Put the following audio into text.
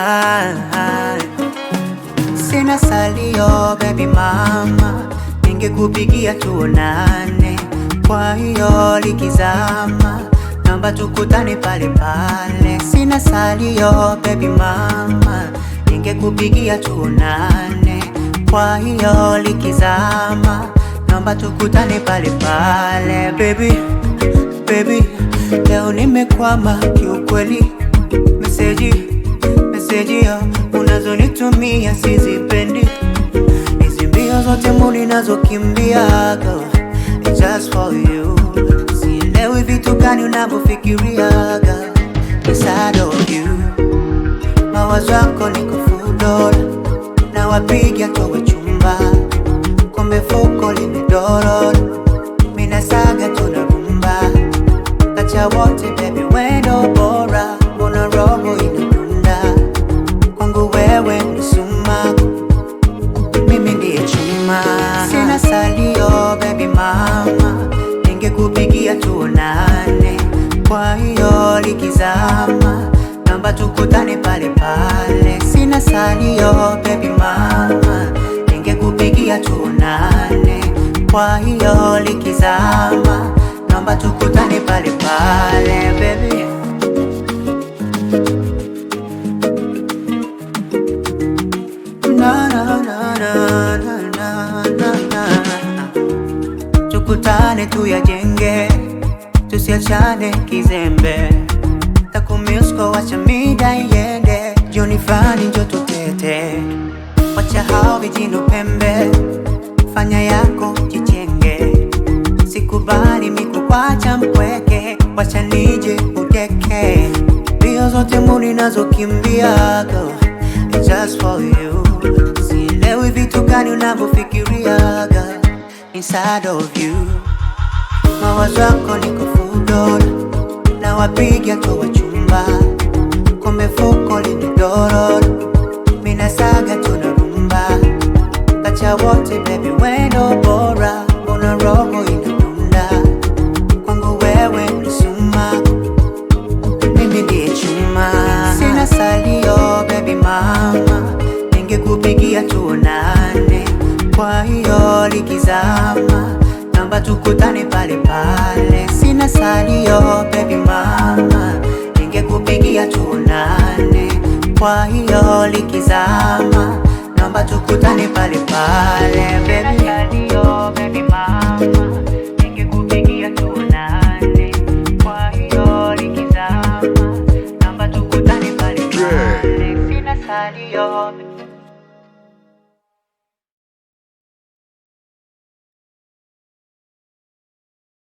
ah. Sina salio baby mama, ningekupigia tuonane. Kwa hiyo likizama, naomba tukutane pale pale. Sina salio baby mama, ningekupigia tuonane. Kwa hiyo likizama, naomba tukutane pale pale. Baby, baby, leo nimekwama kiukweli, meseji meseji ya unazonitumia sizipendi, hizi mbio zote muli nazokimbiaga It's just for you. Sielewi vitu gani unavyofikiriaga inside of you, mawazo yako niko full dola, na wapiga towe chumba, kumbe fuko limedorora, mina saga tunarumba kacha wote baby, wendo bora, mbona roho inadunda kwangu wewe ni sumaku mimi ndiye chuma, sina salio baby mama, ningekupigia tuonane. Kwa hiyo likizama, naomba tukutane pale pale. Sina salio baby mama, ningekupigia tuonane. Kwa hiyo likizama, naomba tukutane pale pale baby. Na, na, na, na, na, na, na, na. Tukutane tuyajenge, tusiachane kizembe, takumisko wacha mida iende, jioni fulani njo tutete, wacha hao vijino pembe, fanya yako jichenge, sikubali mikukwacha mpweke, wacha nije udeke, mbio zote muli nazokimbiaga It's just for you. Sielewi vitu gani unavyofikiriaga inside of you, mawazo yako niko full dola, na wapiga towa chumba, kumbe fuko limedorora, mina saga tunarumba, kacha wote baby, wendo bora, mbona roho inadunda kwangu wewe ni sumaku mimi ndiye chuma, sina salio baby mama, ningekupigia tuonane. Kwa hiyo likizama, naomba tukutane pale pale. Sina salio baby mama, ningekupigia tuonane. Kwa hiyo likizama, naomba tukutane pale pale baby. Salio baby mama, ningekupigia